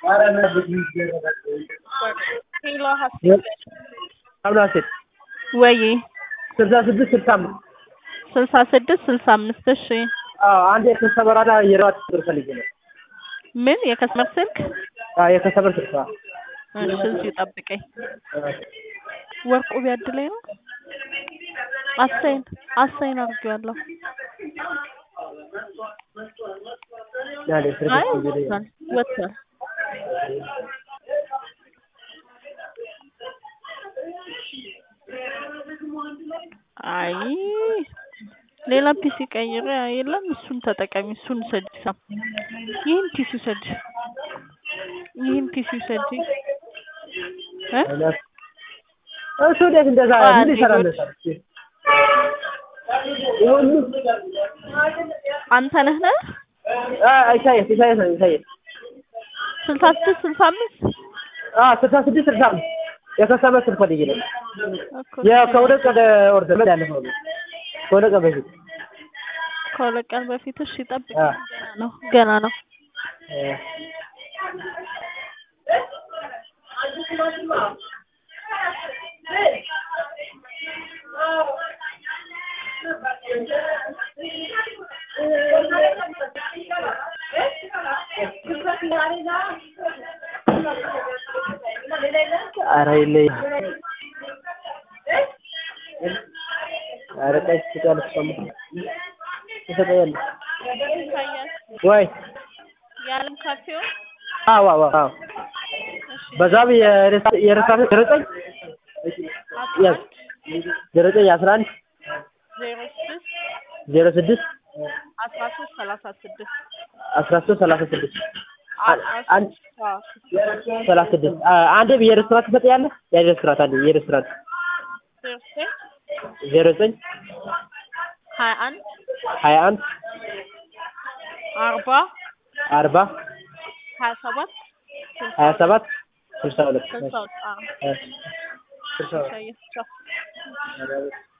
ሄሎ ሀሴት አብሮ ሀሴት ወይ ስልሳ ስድስት ስልሳ አምስት ስልሳ ስድስት ስልሳ አምስት እሺ አዎ አንድ የከሰበራና የራት ቁጥር ፈልጌ ነው። ምን የከስመር ስልክ አዎ የከሰበር ስልሳ እሺ እዚሁ ጠብቀኝ ወርቁ ቢያድ ላይ ነው አሳይን አሳይን አድርጌዋለሁ ያለ ስልክ አይ ጊዜ ወጥቷል ወጥቷል አይ ሌላ ፒሲ ቀይረ የለም እሱን ተጠቀሚ እሱን ውሰጂ ሳም ይህን ፒሲ ውሰጂ ይህን ፒሲ ውሰጂ እ እሱ እንዴት እንደዛ ምን ይሰራል? ይሁን አንተ ነህ ነህ ኢሳያስ ኢሳያስ ነው ኢሳያስ ስልሳ ስድስት ስልሳ አምስት አዎ ስልሳ ስድስት ስልሳ አምስት የከሰበር ስልክ ፈልጌ ነው። እኮ ከሁለት ቀን ኦርደር ምን ያለፈው ነው ከሁለት ቀን በፊት ከሁለት ቀን በፊት እሺ ጠብቅ አ ገና ነው ገና ነው ኧረ የለኝም። ኧረ ቀይ ትሰጫለሽ እሷማ ትሰጠኛለሽ ኢሳያስ ወይ የዓለም ካፌው አዎ አዎ አዎ በዛም የረሳት ዘጠኝ ያዝ ዘጠኝ አስራ አንድ ዜሮ ስድስት ዜሮ ስድስት አስራ ሶስት ሰላሳ ስድስት አስራ ሶስት ሰላሳ ስድስት አንድ አዎ ሰላሳ ስድስት አንድ የሬስቶራንት ትሰጠኛለህ? የሬስቶራንት አንድ የሬስቶራንት ዜሮ ዘጠኝ ዜሮ ዘጠኝ ሀያ አንድ ሀያ አንድ አርባ አርባ ሀያ ሰባት ስልሳ ሀያ ሰባት ስልሳ ሁለት ስልሳ አዎ ስልሳ ሁለት ኢሳያስ ቻው